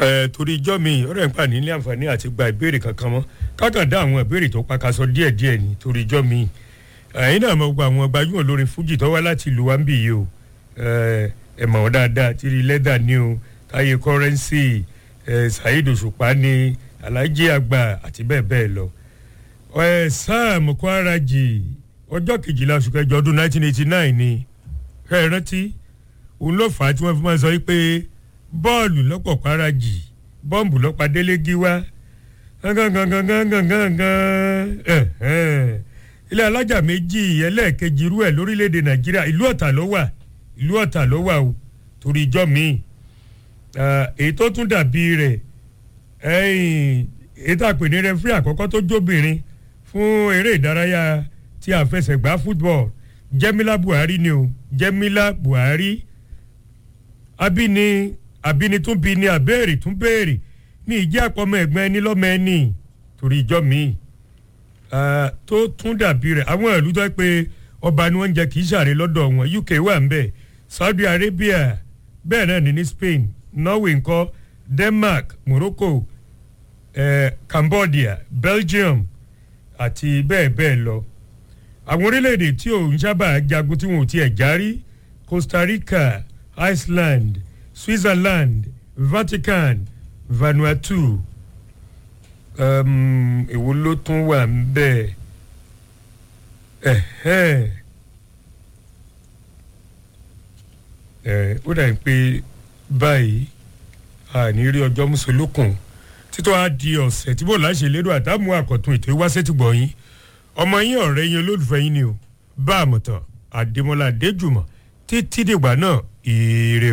ẹ torí ijọ́ mi ọ̀rẹ́ ń pa ní ilé àǹfààní àti gba ìbéèrè kankan mọ́ kákan dá àwọn ìbéèrè tó pakasọ díẹ̀díẹ̀ ní torí ijọ́ mi ẹ̀yin náà mọ̀ gbogbo àwọn gbajúmọ̀ olórin fújì tó wá láti ìlú wa ń bì yìí o ẹ mọ̀ wọ́n dáadáa tìrì lẹ́dà ní o táyé kọ́rẹ́nsì saheed òṣùpá ní alhaji àgbà àti bẹ́ẹ̀ bẹ́ẹ̀ lọ. sam kwaraji ọjọ́ kejìlá oṣù kẹjọ ọdún 1989 ni ẹ rántí òun ló fà á tí wọ́n fi máa sọ pé bọ́ọ̀lù lọ́pọ̀ kwaraji bọ́ǹbù lọ́pàá délé gíwá ilé alájà méjì ẹlẹ́ẹ̀kejì irú ẹ̀ lórílẹ̀‐èdè nàìjíríà ìlú ọ̀tà ló wà ìlú ọ̀tà ló wà o torí ijọ́ míì èyí tó tún dàbí rẹ̀ èyí tá a pè ní rẹfúrí àkọ́kọ́ tó jóbìnrin fún eré ìdárayá tí a fẹsẹ̀ gbá football jẹ́mílá buhari ni o jẹ́mílá buhari abíni abíni tún bí ni àbẹ́ẹ̀rì tún béèrè ní ìjẹ́ àpọ̀mọ ẹ̀gbọ́n ẹni lọ́mọ ẹni torí ijọ́ míì tó tún dàbí rẹ̀ àwọn ìlú tó pé ọba ni wọ́n ń jẹ kì í ṣàrè lọ́dọ̀ wọn uk wà ń bẹ̀ saudi arabia bẹ́ẹ̀ náà ní ní spain norway ńkọ́ denmark morocco eh, cambodia belgium àti bẹ́ẹ̀ bẹ́ẹ̀ lọ àwọn orílẹ̀-èdè tí ò ń sábà jagun tí wọn ò tiẹ̀ járí costa rica iceland switzerland vatican vanuatu èwo um, ló tún wà ń bẹ́ẹ̀ ẹ̀hẹ́n ẹ̀ ó dà pé báyìí àní rí ọjọ́ mùsùlùkùn títọ́ á di ọ̀sẹ̀ tí bò láṣẹ lérò àtàmú àkọ́tún ètò ìwáṣẹ́tìgbọ̀ yín ọmọ yín ọ̀rẹ́ yín olólùfẹ́ yín ni o bá àmọ̀tàn àdèmọ́lá adéjùmọ̀ títí dìgbà náà ire